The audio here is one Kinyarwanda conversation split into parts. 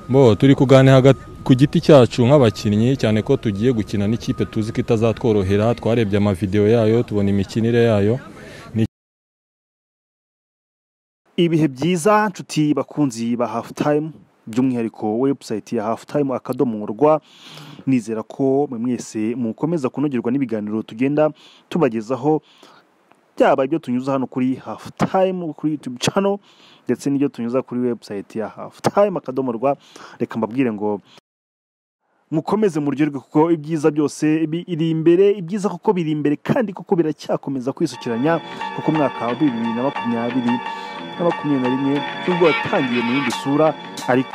bo turi kuganira hagati ku giti cyacu nk'abakinnyi cyane ko tugiye gukina n'ikipe tuzi ko itazatworohera twarebye amavidewo yayo tubona imikinire yayo ibihe byiza nshuti bakunzi ba hafu tayimu by'umwihariko webusayiti ya hafu tayimu akadomo rwa nizera ko mwe mwese mukomeza kunogerwa n'ibiganiro tugenda tubagezaho byaba ibyo tunyuza hano kuri hafu tayimu kuri yutubu cano ndetse n'ibyo tunyuza kuri webusayiti ya hafu tayimu akadomo rwa reka mbabwire ngo mukomeze muryoherwe kuko ibyiza byose biri imbere ibyiza kuko biri imbere kandi kuko biracyakomeza kwisukiranya kuko umwaka wa bibiri na makumyabiri na makumyabiri na rimwe nubwo watangiye mu yindi sura ariko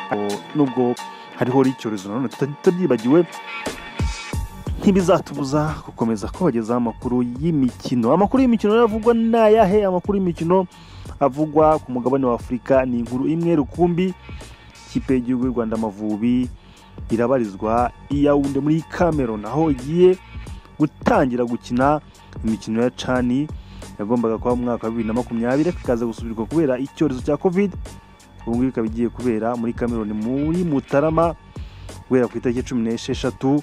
nubwo hariho n'icyorezo nanone tutabyibagiwe ntibizatubuza gukomeza kubagezaho amakuru y'imikino amakuru y'imikino rero avugwa ni ayahe amakuru y'imikino avugwa ku mugabane wa afurika ni inkuru imwe rukumbi ikipe y'igihugu y'u rwanda amavubi irabarizwa iyawunde muri cameroon aho igiye gutangira gukina imikino ya cani yagombaga kuba mu mwaka wa bibiri na makumyabiri ikaza gusubirwa kubera icyorezo cya covid ubu ngubu ikaba igiye kubera muri cameroon muri mutarama guhera ku itariki cumi n'esheshatu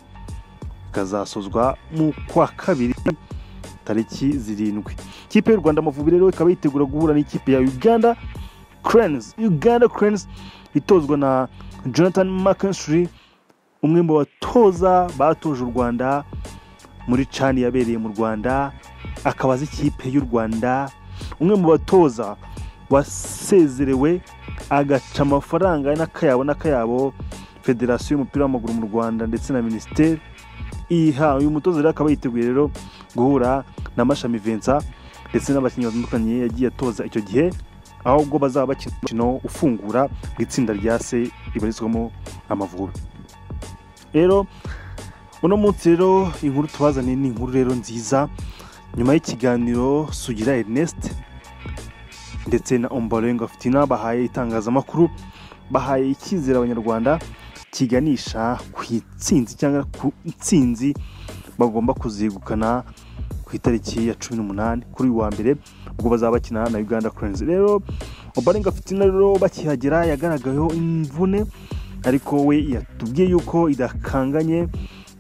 ikazasozwa mu kwa kabiri tariki zirindwi ikipe y'u rwanda amavubi rero ikaba yitegura guhura n'ikipe ya uganda cranes uganda cranes itozwa na jonathan mckinstry umwe mu batoza batoje u rwanda muri cani yabereye mu rwanda akaba azi ikipe y'u rwanda umwe mu batoza wasezerewe agaca amafaranga n'akayabo n'akayabo federasiyo y'umupira w'amaguru mu rwanda ndetse na minisiteri iha uyu mutoza rero akaba yiteguye rero guhura na mashami vensa ndetse n'abakinnyi batandukanye yagiye atoza icyo gihe ahubwo bazaba bakina umukino ufungura mu itsinda rya se ribarizwamo amavubi rero uno munsi rero inkuru tubazaniye ni inkuru rero nziza nyuma y'ikiganiro sugira ernest ndetse na ombarenga fitina bahaye itangazamakuru bahaye icyizere abanyarwanda kiganisha ku itsinzi cyangwa ku itsinzi bagomba kuzegukana ku itariki ya cumi n'umunani kuri uyu wa mbere ubwo bazaba bakina na uganda kurenzi rero ombarenga fitina rero bakihagera yagaragayeho imvune ariko we yatubwiye yuko idakanganye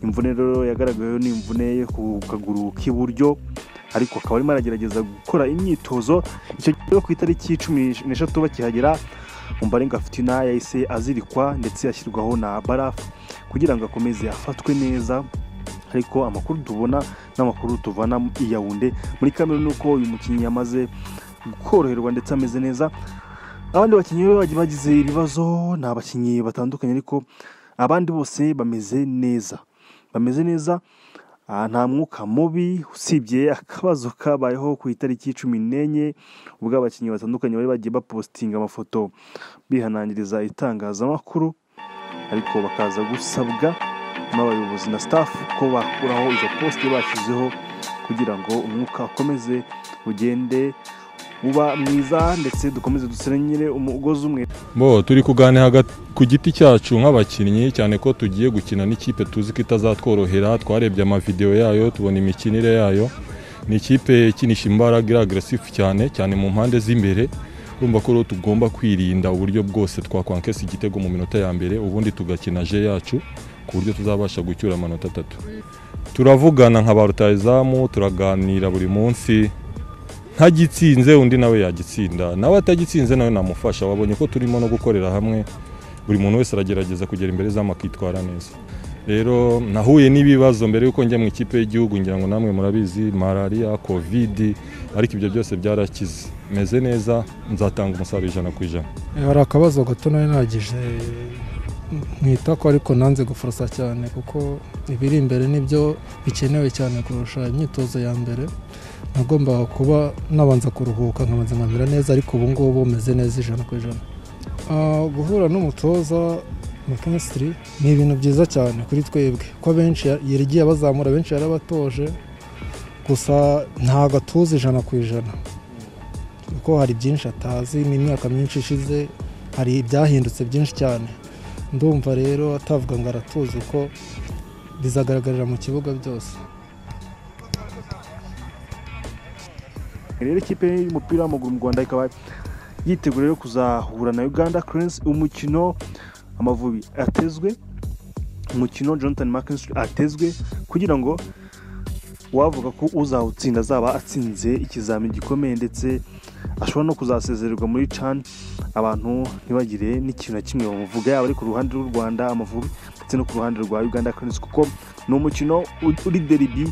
imvune rero yagaragayeho ni imvune ku kaguru k'iburyo ariko akaba arimo aragerageza gukora imyitozo icyo gihe ku itariki cumi n'eshatu bakihagera umbarenga fitina yahise azirikwa ndetse yashyirwaho na barafu kugira ngo akomeze afatwe neza ariko amakuru tubona n'amakuru tuvana i yawunde muri kamere ni uko uyu mukinnyi yamaze koroherwa ndetse ameze neza abandi bakinnyi bagiye bagize ibibazo ni abakinnyi batandukanye ariko abandi bose bameze neza bameze neza nta mwuka mubi usibye akabazo kabayeho ku itariki cumi n'enye ubwo abakinnyi batandukanye bari bagiye bapositinga amafoto bihanangiriza itangazamakuru ariko bakaza gusabwa n'abayobozi na sitafu ko bakuraho izo posite bashyizeho kugira ngo umwuka ukomeze ugende uba mwiza ndetse dukomeze dusenyere umugozi umwe bo turi kuganira hagati ku giti cyacu nk'abakinnyi cyane ko tugiye gukina n'ikipe tuzi ko itazatworohera twarebye amavidewo yayo tubona imikinire yayo ni ikipe ikinisha imbaraga iri agarasifu cyane cyane mu mpande z'imbere urumva ko rero tugomba kwirinda uburyo bwose twakwankesa igitego mu minota ya mbere ubundi tugakina je yacu ku buryo tuzabasha gucyura amanota atatu turavugana nka ba rutayizamu turaganira buri munsi ntagitsinze undi nawe yagitsinda nawe atagitsinze nawe namufasha wabonye ko turimo no gukorera hamwe buri muntu wese aragerageza kugera imbere zamu akitwara neza rero nahuye n'ibibazo mbere y'uko njya mu ikipe y'igihugu ngira ngo namwe murabizi malariya kovidi ariko ibyo byose byarakize meze neza nzatanga umusaruro ijana ku ijana hari akabazo gato nawe nagije mwita ko ariko nanze guforosa cyane kuko ibiri imbere nibyo bikenewe cyane kurusha imyitozo ya mbere nagombaga kuba nabanza kuruhuka nkabanza nkamera neza ariko ubu ngubu meze neza ijana ku ijana guhura n'umutoza mukensitiri ni ibintu byiza cyane kuri twebwe ko benshi yarigiye abazamura benshi yarabatoje gusa nta gatuza ijana ku ijana kuko hari byinshi atazi n'imyaka myinshi ishize hari ibyahindutse byinshi cyane ndumva rero atavuga ngo aratuzi ko bizagaragarira mu kibuga byose rero ikipe y'umupira w'amaguru mu rwanda ikaba yitegura rero kuzahura na uganda kurensi umukino amavubi atezwe umukino jonathan mckinstry atezwe kugira ngo wavuga ko uzawutsinda azaba atsinze ikizamini gikomeye ndetse ashobora no kuzasezererwa muri cani abantu ntibagire n'ikintu na kimwe bamuvuga yaba ari ku ruhande rw'u rwanda amavubi ndetse no ku ruhande rwa uganda cranes kuko ni umukino uri deribi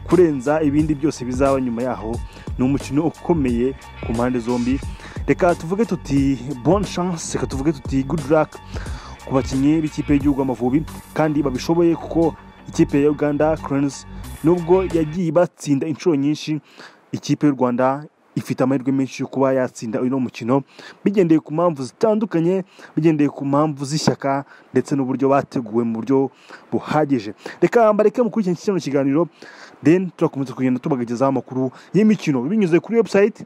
kurenza ibindi byose bizaba nyuma yaho ni umukino ukomeye ku mpande zombi reka tuvuge tuti bon chance reka tuvuge tuti good luck ku bakinnyi b'ikipe y'igihugu amavubi kandi babishoboye kuko ikipe ya uganda cranes nubwo yagiye ibatsinda inshuro nyinshi ikipe y'u rwanda ifite amahirwe menshi yo kuba yatsinda uyu mukino bigendeye ku mpamvu zitandukanye bigendeye ku mpamvu z'ishyaka ndetse n'uburyo bateguwe mu buryo buhagije reka mbareke mukurikirane iki kiganiro deni turakomeza kugenda tubagezaho amakuru y'imikino binyuze kuri webusayiti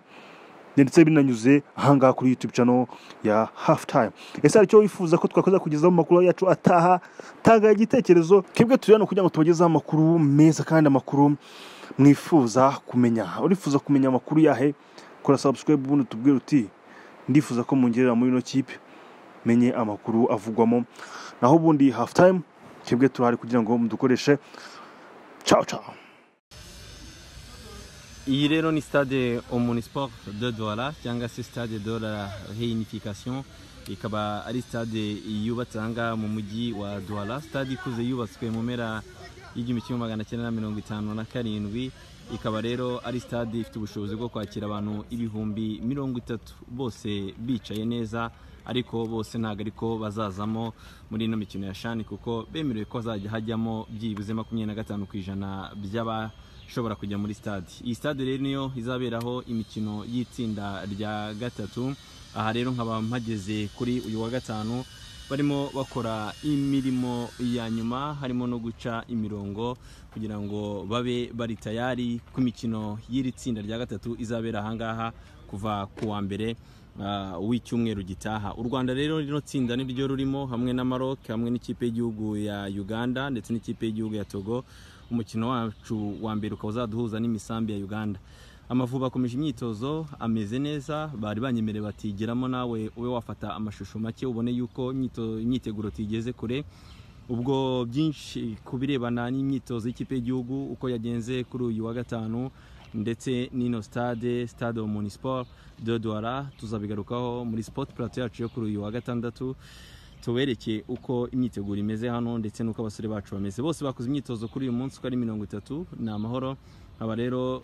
ndetse binanyuze ahangaha kuri yutube cano ya hafu tayime ese hari icyo wifuza ko twakoza kugezaho amakuru yacu ataha tanga igitekerezo twebwe turi hano kugira ngo tubagezeho amakuru meza kandi amakuru mwifuza kumenya urifuza kumenya amakuru yahe kora sabusikwebu ubundi tubwire uti ndifuza ko mungerera muri ino kipe menye amakuru avugwamo naho ubundi hafu tayime twebwe turahari kugira ngo mudukoreshe cawo cawo iyi rero ni stade omunisiporo de dora cyangwa se stade dora reunification ikaba ari stade yubatse ahangaha mu mujyi wa dora stade ikuze yubatswe mu mpera y'igihumbi kimwe magana cyenda na mirongo itanu na karindwi ikaba rero ari stade ifite ubushobozi bwo kwakira abantu ibihumbi mirongo itatu bose bicaye neza ariko bose ntabwo ariko bazazamo muri ino mikino ya shani kuko bemerewe ko hazajya hajyamo byibuze makumyabiri na gatanu ku ijana by'aba ishobora kujya muri stade iyi stade rero niyo izaberaho imikino y'itsinda rya gatatu aha rero nkaba mpageze kuri uyu wa gatanu barimo bakora imirimo ya nyuma harimo no guca imirongo kugira ngo babe bari tayari ku mikino y'iri tsinda rya gatatu izabera ahangaha kuva ku wa mbere w'icyumweru gitaha u rwanda rero rino tsinda niryo rurimo hamwe na maroc hamwe n'ikipe y'igihugu ya uganda ndetse n'ikipe y'igihugu ya togo umukino wacu wa mbere ukaba uzaduhuza n'imisambi ya uganda amavubi akomeje imyitozo ameze neza bari banyemerewe batigeramo nawe ube wafata amashusho make ubone yuko imyiteguro tigeze kure ubwo byinshi ku birebana n'imyitozo y'ikipe y'igihugu uko yagenze kuri uyu wa gatanu ndetse n'ino stade stade munisiporo de duwara tuzabigarukaho muri sipoti purato yacu yo kuri uyu wa gatandatu tubereke uko imyiteguro imeze hano ndetse n'uko abasore bacu bameze bose bakoze imyitozo kuri uyu munsi uko ari mirongo itatu ni amahoro aba rero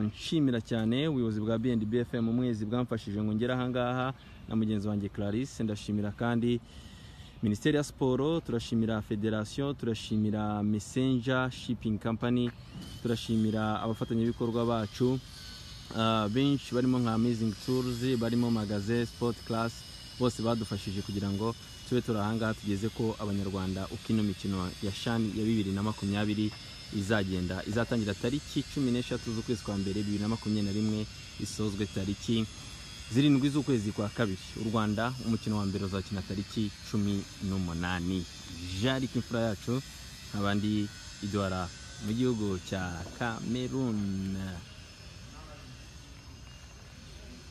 nshimira cyane ubuyobozi bwa bnb fm umwezi bwamfashije ngo ngere ahangaha na mugenzi wanjye clarisse ndashimira kandi minisiteri ya siporo turashimira federasiyo turashimira mesenja shipingi kampani turashimira abafatanyabikorwa bacu benshi barimo nka amazingi turuzi barimo magaze sipoti karasi bose badufashije kugira ngo tube turi ahangaha tugeze ko abanyarwanda uko ino mikino ya shani ya bibiri na makumyabiri izagenda izatangira tariki cumi n'eshatu z'ukwezi kwa mbere bibiri na makumyabiri na rimwe isozwe tariki zirindwi z'ukwezi kwa kabiri u rwanda umukino wa mbere uzakina tariki cumi n'umunani jari imfura yacu nk'abandi idora mu gihugu cya kameruni